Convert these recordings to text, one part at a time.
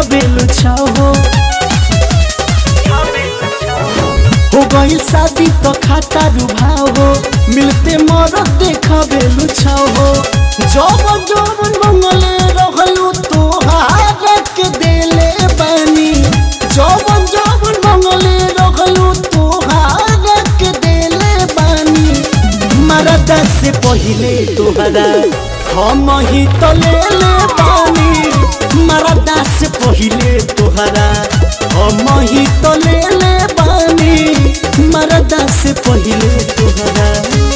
देखावेलु छहो हो गई शादी तो खाता रुभाओ मिलते मरद देखावेलु छहो जब जब मंगले रहलू तोहार के देले बानी जब जब मंगले रहलू तोहार के देले बानी मरदा से पहिले तोहरा हम ही तो ले ले बानी मरदा से पहिले तोहरा हम ही तो ले ले बानी मरदा से पहिले तोहरा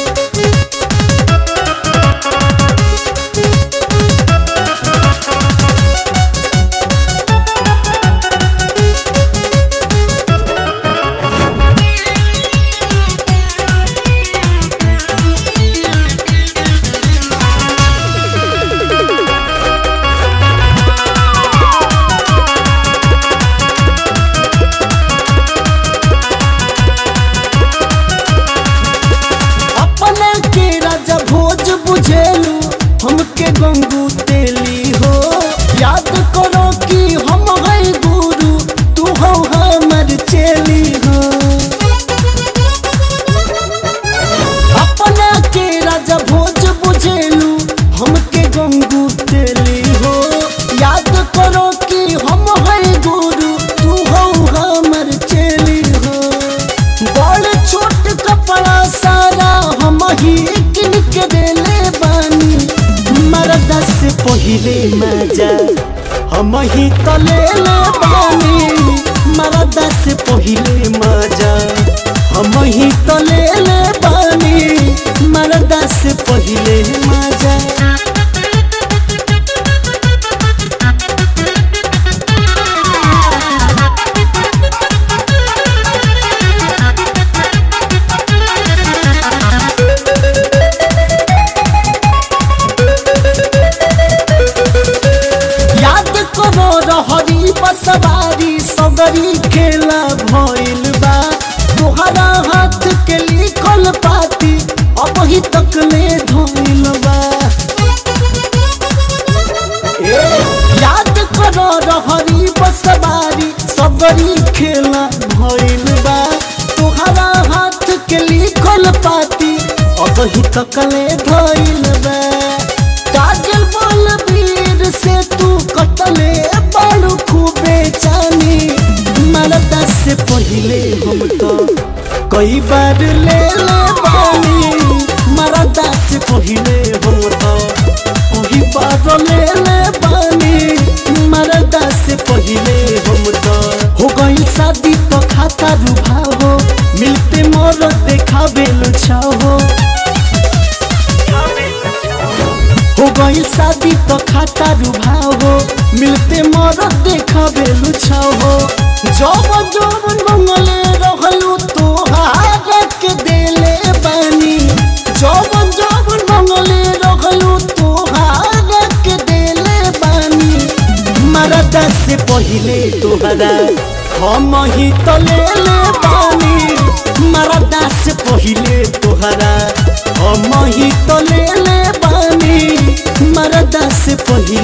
अपना के राजा भोज बुझेलू हमके गंगू तेली हो याद करो कि हम है गुरु तू हो हमर चेली हो अपना के राजा भोज बुझेलू हमके गंगू तेली हो याद करो कि हम है गुरु तू हो हमर चेली हो बड़ छोट कपड़ा सारा हम ही किन के देले बानी मरदा से पहिले मजा हम ही तो ले ले बानी मरदा से पहिले मजा हम ही तो ले ले बानी मरदा से पहिले मजा याद करो रहरी बसवारी सगरी खेला भइल बा तोहरा हाथ के लिखल पाती अब ही तक ले धइल बा ए, याद करो रहरी बसवारी सगरी खेला भइल बा तोहरा हाथ के लिखल पाती अब ही तक ले धइल बा काजल बलबीर से तू कटले बड़ू खूबे जानी मरदा से पहिले हम तो कई बार ले ले बानी मरदा से पहिले हम तो कई बार ले ले बानी मरदा से पहिले हम तो हो गई शादी तो खाता रुभाओ मिलते मोर देखावेलु छहो हो गई शादी तो खाता रुभाओ मिलते मर देखावेलु छहो जब जब मंगले रहलू तोहार के देले बानी जब जब मंगले रहलू तोहार के देले बानी मरदा से पहिले तोहरा हम ही तो ले ले बानी मरदा से पहिले तोहरा हम ही तो ले ले बानी मरदा से पहिले